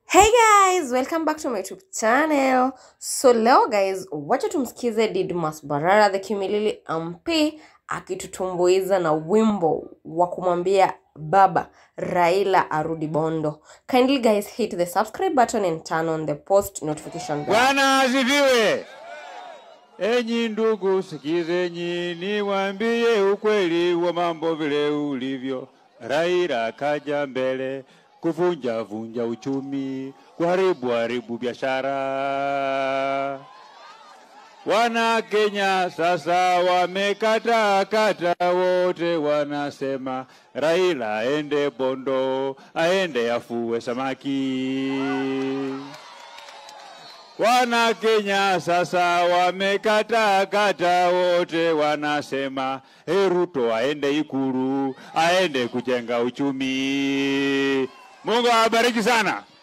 Hey guys, welcome back to my YouTube channel. So leo guys, wacha tumsikize Didmus Barara the Kimilili MP akitutumbuiza na wimbo wa kumwambia baba Raila arudi Bondo. Kindly guys hit the subscribe button and turn on the post notification bell. Bwana asifiwe. Enyi ndugu, sikizeni niwaambie ukweli wa mambo vile ulivyo. Raila kaja mbele kuvunja vunja uchumi, kuharibu haribu biashara. Wana Kenya sasa wamekata kata, wote wanasema Raila aende Bondo, aende afue samaki. Wana Kenya sasa wamekata kata, wote wanasema "Hey, Ruto aende Ikulu, aende kujenga uchumi. Mungu awabariki sana.